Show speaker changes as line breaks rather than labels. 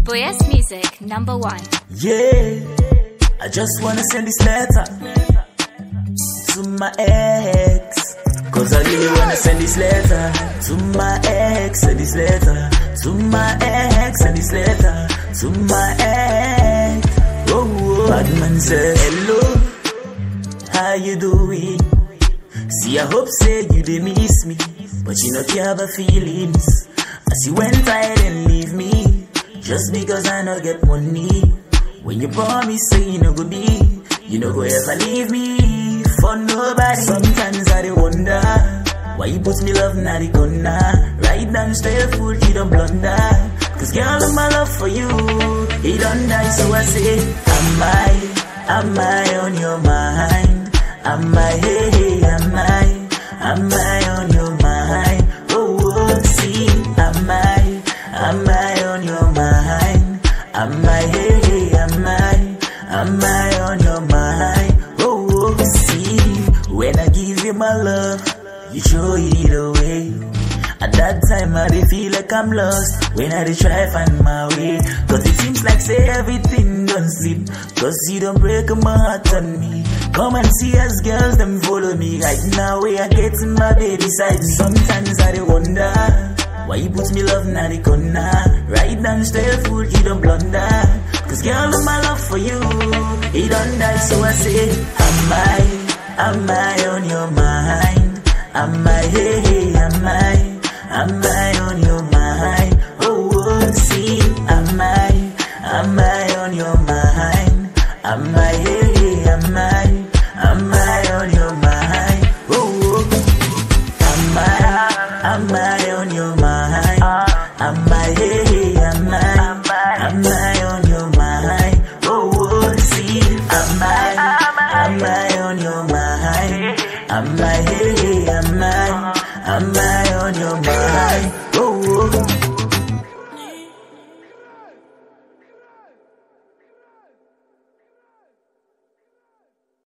Boyes Music number one.
Yeah, I just wanna send this letter to my ex. Cause I really wanna send this letter to my ex. Send this letter to my ex. Send this letter to my ex. Oh, oh. bad man says, hello, how you doing? See, I hope say you did miss me, but you know care about feelings. As you went tired and leave me, just because I no get money. When you promise say you no go be, you no go ever leave me for nobody. Sometimes I dey wonder why you put me love na the corner. Right down straight food, you don't blunder. Cause girl, my love for you, it don't die. So I say, am I, am I on your mind? Am I, hey, hey, am I, am I on your mind? Oh, oh, see, am I, am I on your mind? Am I, hey, hey, am I, am I on your mind? Oh, oh, see, when I give you my love, you throw it away. At that time, I dey feel like I'm lost when I dey try find my way. Cause it seems like say everything don't sleep. Cause you don't break my heart on me. Come and see us girls, them follow me right now. Where I get in my baby side. Sometimes I dey wonder why you put me love na the corner. Right down straight food, you don't blunder. Cause girl, my love for you, it don't die. So I say, am I, am I on your mind? Am I, hey, hey, am I? Am I on your mind? Oh, oh, see, am I? Am I on your mind? Am I? Hey, hey, am I? Am I on your mind? Oh, oh. am I? Am I on your mind? Am I? Hey, hey, am I? Am I on your mind? Oh, oh, see, am I? Am I on your mind? Am I? Hey, hey, am I? Am I on your mind? Oh, oh.